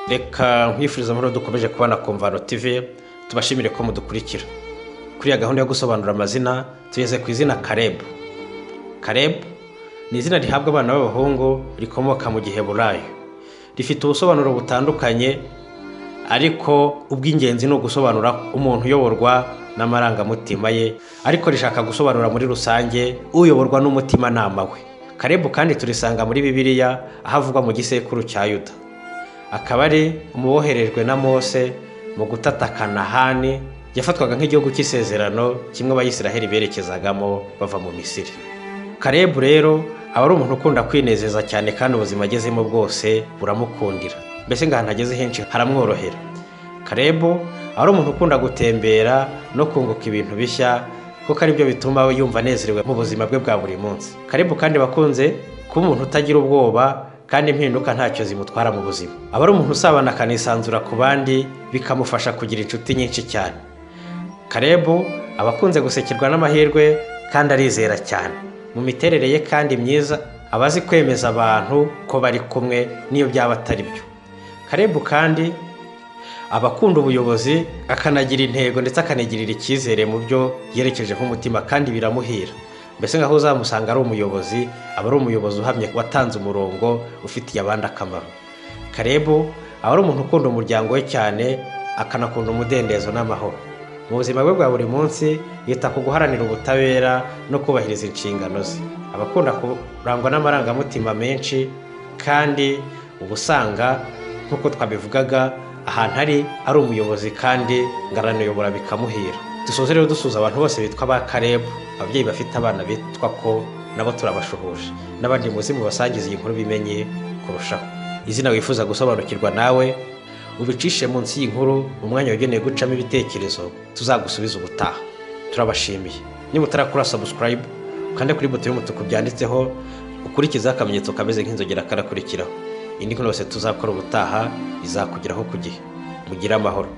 reka nkwifuriza amahoro dukomeje kubana komvano tv tubashimire ko mudukurikira kuri iya gahunda yo gusobanura amazina tugeze ku izina karebu karebu ni izina rihabwa abana b'abahungu rikomoka mu gihe burayi rifite ubusobanuro butandukanye ariko ubw'ingenzi ni ugusobanura umuntu uyoborwa n'amarangamutima ye ariko rishaka gusobanura muri rusange uyoborwa n'umutimanama we karebu kandi turisanga muri bibiliya aho avugwa mu gisekuru cya yuda akaba ari umuboherejwe na mose mu gutatakana hani yafatwaga nk'igihugu cy'isezerano kimwe abayisiraheli berekezagamo bava mu misiri karebu rero aba ari umuntu ukunda kwinezeza cyane kandi ubuzima agezemo bwose buramukundira mbese ngahantu ageze henshi haramworohera karebu aba ari umuntu ukunda gutembera no kunguka ibintu bishya kuko aribyo bituma we yumva anezerewe mu buzima bwe bwa buri munsi karebu kandi bakunze kuba umuntu utagira ubwoba kandi impinduka ntacyo zimutwara mu buzima aba ari umuntu usabana akanisanzura ku bandi bikamufasha kugira inshuti nyinshi cyane karebu aba akunze gusekirwa n'amahirwe kandi arizera cyane mu miterere ye kandi myiza aba azi kwemeza abantu ko bari kumwe n'iyo byaba atari byo karebu kandi aba akunda ubuyobozi akanagira intego ndetse akanigirira icyizere mu byo yerekejeho umutima kandi biramuhira mbese nk'aho uzamusanga ari umuyobozi aba ari umuyobozi uhamye watanze umurongo ufitiye abandi akamaro karebu aba ari umuntu ukunda umuryango we cyane akanakunda umudendezo n'amahoro mu buzima bwe bwa buri munsi yita ku guharanira ubutabera no kubahiriza inshingano ze aba akunda kurangwa n'amarangamutima menshi kandi uba usanga nk'uko twabivugaga ahantu ari ari umuyobozi kandi ngaranayobora bikamuhira dusoze rero dusuza abantu bose bitwa ba karebu ababyeyi bafite abana bitwa ko nabo turabashuhuje n'abandi muzi mubasangiza iyi nkuru bimenye kurushaho izina wifuza gusobanukirwa nawe ubicishe munsi y'inkuru mu mwanya wagenewe gucamo ibitekerezo tuzagusubiza ubutaha turabashimiye niba utarakora sabusikarayibu ukande kuri buto y'umutuku byanditseho ukurikizeho akamenyetso kameze nk'inzogera karakurikiraho indi nkuru yose tuzakora ubutaha izakugeraho ku gihe mugire amahoro